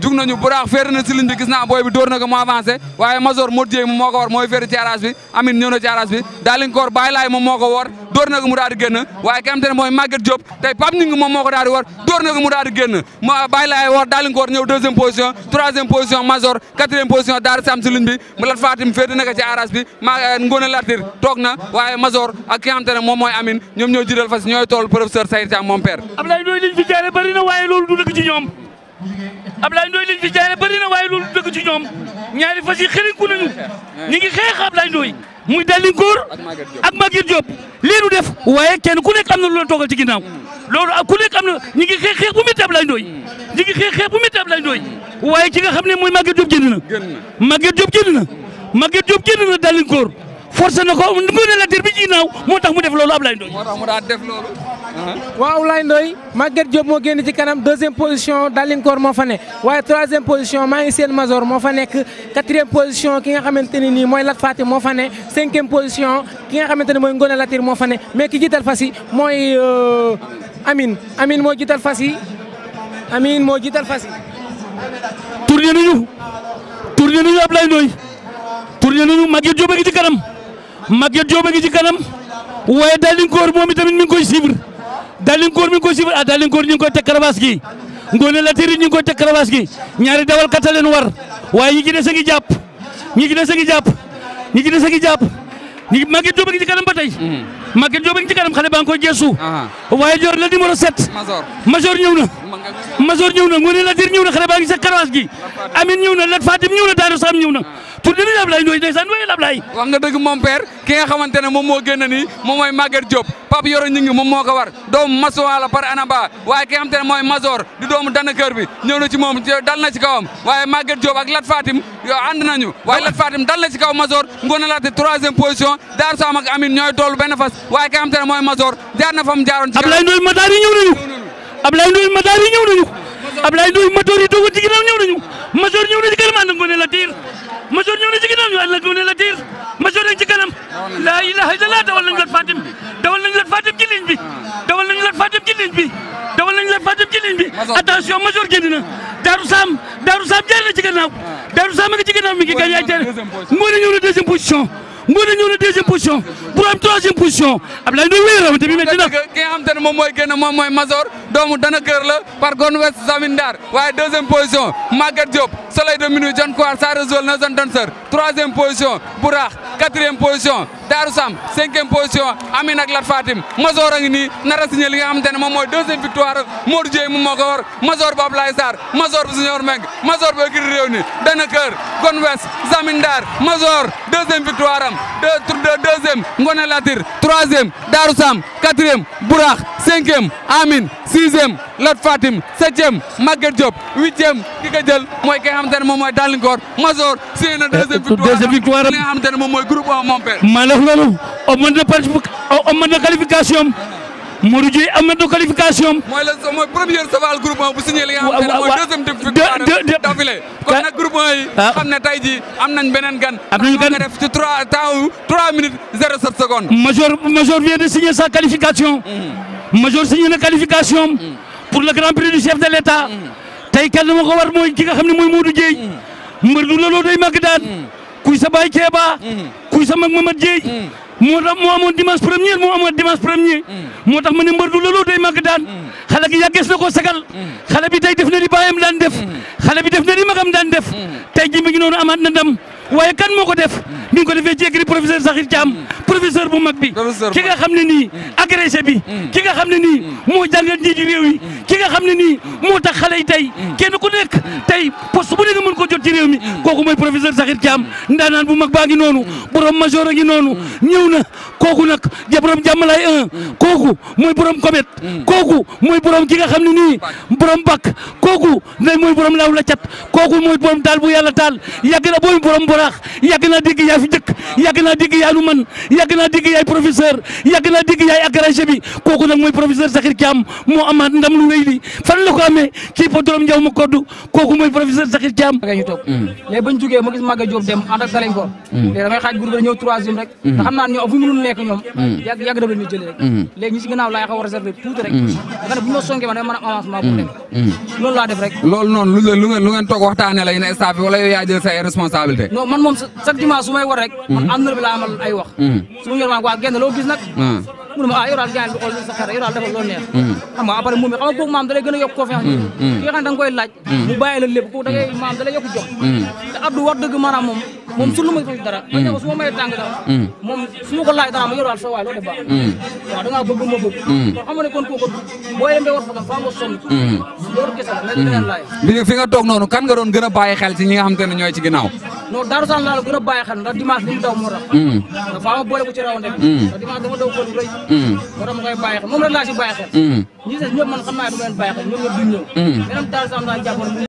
jug nañu buraax féeri na si ligne bi gis naa booy bi dóor na ko mu avancé waaye Mazor Modou Dieye moom moo ko war mooy féeri ci arage bi Amine ñëw na ci arage bi Dalinkoor Baye Laay moom moo ko war dóor na ko mu daal di génn waaye ki am te ne mooy Maguette Diop tey Pape Ning moom moo ko daal di war dóor na ko mu daal di génn ma Baye Laay war Dalinkoor ñëw deuxième position troisième position Mazor quatrième position Daara Sam si ligne bi mu lat Fatim féeri na ko ci arage bi ma Ngone Latir toog na waaye Mazor ak ki am te ne moom mooy Amine ñoom ñoo jiital fas ñooy tool professeur Saïd Thiam mon père Ablaye Ndoye liñ fi jaare bëri na waaye loolu du dëgg ci ñoom Ablaye Ndoye liñ fi jaare bëri na waaye loolu du dëgg ci ñoom ñaari fas yi xëriñku nañu ñi ngi xeex Ablaye Ndoye muy Dalinkoor ak Maguette Diop lii du def waaye kenn ku nekk am na lu la toogal ci ginnaaw loolu ak ku nekk am na ñi ngi xeex xeex bu métti Ablaye Ndoye ñi ngi xeex xeex bu métti Ablaye Ndoye waaye ki nga xam ne mooy Maguette Diop génn na Maguette Diop génn na Maguette Diop génn na Dalinkoor forcé na ko Ngone Latir bi ginnaaw moo tax mu def loolu Ablaye Ndoye moo tax mu daal def loolu waaw Ablaye Ndoye Maguette Diop moo génn ci kanam deuxième position Dalinkoor moo fa ne waaye troisième position maa ngi seen Mazor moo fa nekk quatrième position ki nga xamante ne nii mooy Lat Fatim moo fa ne cinquième position ki nga xamante ne mooy Ngone Latir moo fa ne mais ki jiital fas yi mooy Amine Amine moo jiital fas yi Amine moo jiital fas yi. tourné nañu tourné nañu Ablaye Ndoye tourné nañu Maguette Diop a ngi ci kanam Maguette Diop a ngi ci kanam waaye Dalinkoor moom itamit mi ngi koy suivre Dalinkoor mi ngi koy suivre ah Dalinkoor ñu ngi koy teg karabaas gi Ngone Latir ñu ngi koy teg karabaas gi ñaari dawal kata leen war waaye ñi ci des a ngi jàpp ñi ci des a ngi jàpp ñi ci des a ngi jàpp ñi Maguette Diop a ngi ci kanam ba tey Maguette Diop a ngi ci kanam xale baa ngi koy geesu waaye jor la numéro 7 Mazor Major ñëw na Major ñëw na Ngone Latir ñëw na xale baa ngi sa karawaas gi Amine ñëw na Lat Fatim ñëw na Daaru Sam ñëw na pour demi Ablaye Ndoye ndeysaan wayel Ablaye wax nga dëgg mon père ki nga xamante ne moom moo génn nii moom mooy Maguette Diop Pape Yoro ñi ngi moom moo ko war doomu Masuwa la par Anaba waaye ki nga xamante ne mooy Mazor di doomu dana kër bi ñëw na ci moom dal na ci kawam waaye Maguette Diop ak Lat Fatim yo ànd nañu waaye Lat Fatim dal na ci kaw Mazor Ngone Latir troisième position Daaru Sam ak Amine ñooy toolu benn fas waaye ki nga xamante ne mooy Mazor jaar na fa mu jaaroon ci Ablaye Ndoye mataar yi ñëw nañu Ablaye Ndoye mataar yi ñëw nañu Ablaye Ndoye moteur yi dogu ci ginnaaw ñëw nañu Major ñëw na ci kanam ànd ak Ngone Latir Major ñëw na ci ginnaaw ñu ànd ak Ngone Latir Major nañ ci kanam la ilaha illallah dawal nañu Lat Fatim dawal nañu Lat Fatim ci ligne bi dawal nañu Lat Fatim ci ligne bi dawal nañu Lat Fatim ci ligne bi attention Major génn na Daaru Sam Daaru Sam jaar na ci gannaaw Daaru Sam a ngi ci gannaaw mi ngi gagné ay tere Ngone ñëw na deuxième position Ngone ñëw na deuxième position pour am troisième position Ablaye Ndoye wéy rawante bi métti na ki nga xamante ne moom mooy génn moom mooy Mazor doomu dana kër la par Gone West Zamindar waaye deuxième position Maguette Diop Soleil de minuit John Kouar Sa Resol Nelson Dancer troisième position Bourax quatrième position Darou Sam cinquième position Amine ak Lat Fatim Mazor a ngi nii nar a signé li nga xamante ne moom mooy deuxième victoire Modou Dieye moom moo ko war Mazor bu Ablaye Sarr Mazor bu Senior Meng Mazor bu écurie Rewmi dana kër Gone West Zamindar Mazor deuxième victoire am deux deuxième Ngone Latir troisième Darou Sam quatrième Bourax cinquième Amine sixième Lat Fatim septième Maguette Diop huitième ki ko jël mooy ki nga xamante ne moom mooy Dalinkoor Mazor signé na deuxième victoire deuxième victoire am li nga xamante ne moom mooy groupe 1 mon père maa la wax loolu am na am na qualification Modou Dieye am na qualification mooy la mooy premier cheval groupe 1 bu signé li nga xamante ne mooy wa- deuxième de- victoire de- de- d'affilée kon ka- nag groupe 1 yi ah. xam ne tey jii am nañ beneen gan Am nañu gan. nga def ci 3 temps wu 3 minutes 07 secondes Major Major vient de signer sa qualification Major signé na qualification pour le grand prix du chef de l'État tey kenn ma ko war mooy ki nga xam ne mooy Modou Dieye mbër du looloo day màgg daan kuy sa baay Kéba kuy sa mag Mamad Dieye moo tax moo amoon dimanche premier moo amoon dimanche premier moo tax ma ne mbër du looloo day màgg daan xale gi yàggees na ko sagal xale bi tey def na di baayam daan def xale bi def na di magam daan def tey ji mi ngi noonu amaat na ndam waaye kan moo ko def ni nga ko defee ci écrit professeur Sakhir Thiam professeur bu mag bi Professeur ki nga xam ne nii agrégé bi ki nga xam ne nii moo jàngal njiiti réew yi ki nga xam ne nii moo tax xale yi tey kenn ku nekk tey poste bu ne nga mën ko jot ci réew mi kooku mooy professeur Sakhir Thiam ndaanaan bu mag baa ngi noonu borom major a ngi noonu ñëw na kooku nag ja borom jàmmalaay un kooku mooy borom comète kooku mooy borom ki nga xam ne nii borom bak kooku ne mooy borom laaw la cat kooku mooy borom taal bu yàlla taal yàgg na booy borom Buraax yàgg naa dégg yaa fi jëkk yàgg naa dégg yaa nu man yàgg naa dégg yaay professeur yàgg naa dégg yaay agrégé bi kooku nag mooy professeur Sakhir Thiam moo amaat ndam lu rëy li fan la ko amee ci podrom Ndiaw ma koddu kooku mooy professeur Sakhir Thiam ñu toog léegi bañ jógee ma gis Maga Diop dem ànd ak dalañ ko léegi damay xaaj groupe ñëw troisième rek te xam naa ñoom fu mu mënul nekk ñoom yàgg yàgg daf leen ñu jëlee rek léegi ñi si gannaaw laay xaw a réservé tuuti rek nga ne bu ñu ma songee ma dama mën a avancement pour dem loolu laa def rek loolu noonu lu ngeen lu ngeen lu ngeen toog waxtaanee la yéen staff bi wala yow yaa jël say responsabilité non man moom chaque dimanche su may war rek man am na bi laa amal ay wax su ma ñor maa waa genn loo gis nag mu ne ma ah yow daal gaañ bi xool sa xar yow daal defal loolu neex xam nga après moom mi xam nga kooku maam da lay gën a yokk confiance ki nga xam ne da nga koy laaj mu bàyyi la lépp kooku da ngay maam da lay yokk jom te Abdou wax dëgg maanaam moom moom su lu ma fay dara ma ne ko su ma may tàng dara moom su ma ko laaj dara ma yow daal sa waay loolu def baax waaw da ngaa bëgg ma bëgg kon xam nga ne kon kooku boo yembee war fa faa nga sonn loolu kese la mais leneen laay bi fi nga toog noonu kan nga doon gën a bàyyi xel ci ñi nga xamante ne ñooy ci ginnaaw non Daaru Salaam laa la gën a bàyyi xel ndax dimanche li mu daw moo tax ndax faa ma boole ko ci rawante bi ndax dimanche dama daw ko lu rëy moo tax ma koy bàyyi xel moom rek laa si bàyyi xel ñi des ñëpp man xam naa du ma leen bàyyi xel ñoom ñëpp duñ ñëw menam Daaru Salaam laa jàppoon